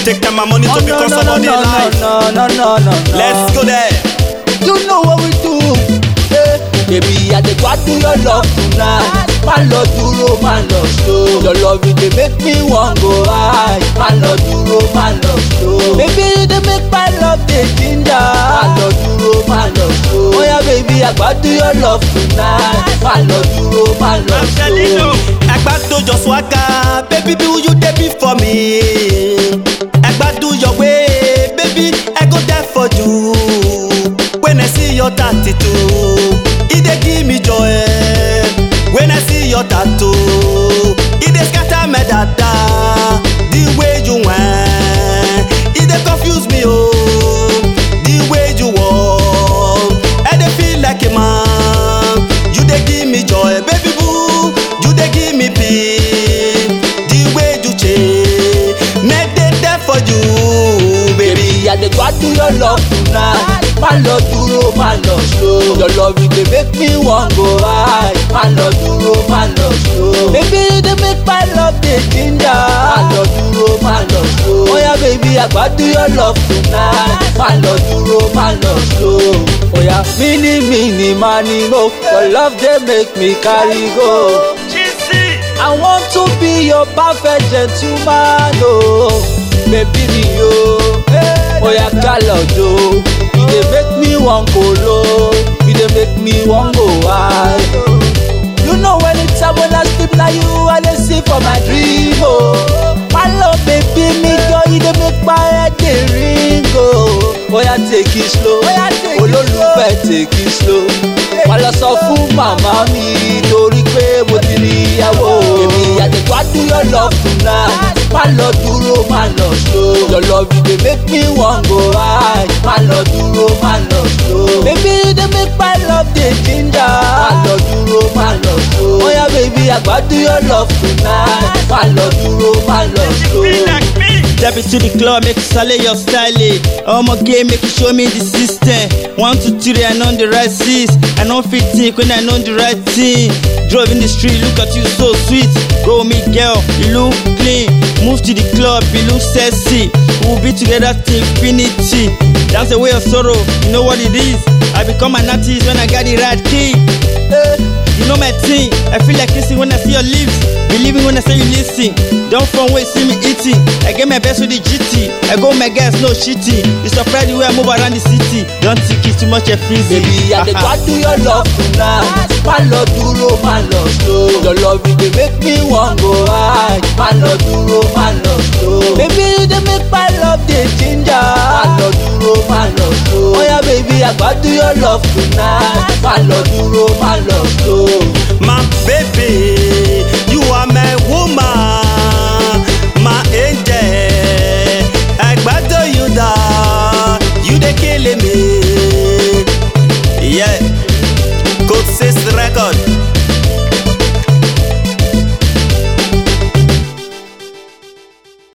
take time and money to Oh, become no, no, somebody no, no, life. no, no, no, no, no. Let's go there. You know what we do. Hey, baby, I dey gbadun your love tonight. Má lọ dúró, má lọ slow. Your love it dey make me wan go high. Má lọ dúró, má lọ slow. Baby, you dey make my love dey ginger. Má lọ dúró, má lọ slow. Oya baby, I gbadun your love tonight. Má lọ dúró, má lọ slow. Ẹgbàdo your swagger, baby be who you dey be for me. Ẹgbàdo your way, baby I go there for you. When I see your tattoo, e dey give me joy. When I see your tattoo, e dey scatter my dada. The way you whine, e dey confuse me oh. The way you walk, I dey feel like a man. You dey give me joy, baby boo. You dey give me peace. The way you change, make dey there for you, baby. Baby, I dey gbadun your love tonight. Má lọ dúró, má lọ slow. Your love it dey make me wan go high. Má lọ dúró, má lọ slow. Baby, you dey make my love dey ginger. Má lọ dúró, má lọ slow. Oya baby, I gbadun your love tonight. Má lọ dúró, má lọ slow. Oya mini mini mani mo. Your love dey make me carry go. I want to be your perfect gentleman, oh, baby me, oh. Oya galojo, you dey make me wan go low, you dey make me wan go high. You know anytime when I sleep na you I dey see for my dream, oh. My love baby me girl, you dey make my head dey ring, oh. Oya take it slow, olólùfẹ́ take it slow. Má lọ sọ fún màmá mi torí pé mo ti rí ìyàwó. Èmi àtẹ̀gbádùn your love tonight. Má lọ dúró, má lọ slow. Your love you dey make me wan go high. Má lọ dúró, má lọ slow. Baby you dey make my love dey ginger. Má lọ dúró, má lọ slow. Oya baby àgbádùn your love tonight. Má lọ dúró, má lọ slow. Step into the club, make you salute your style. Omo game, make you show me the system. One, two, three, I know the right six. I know fit think when I know the right thing. Drove in the street, look at you so sweet. Go me girl, you look clean. Move to the club, you look sexy. We'll be together till infinity. That's the way of sorrow, you know what it is. I become an artist when I got the right key. Eh, you know my thing. I feel like kissing when I see your lips. Believing when I say you listen. Don't from where you see me eating. I get my best with the GT. I go my guys, no shitty. You surprise the way I move around the city. Don't think it's too much a freezy. Baby, I dey gbadun your love tonight. Má lọ dúró, má lọ slow. Your love you dey make me wan go high. Má lọ dúró, má lọ slow. Baby, you dey make my love dey ginger. Má lọ dúró, má lọ slow. Oya baby, I gbadun your love tonight. Má lọ dúró, má lọ slow. My baby,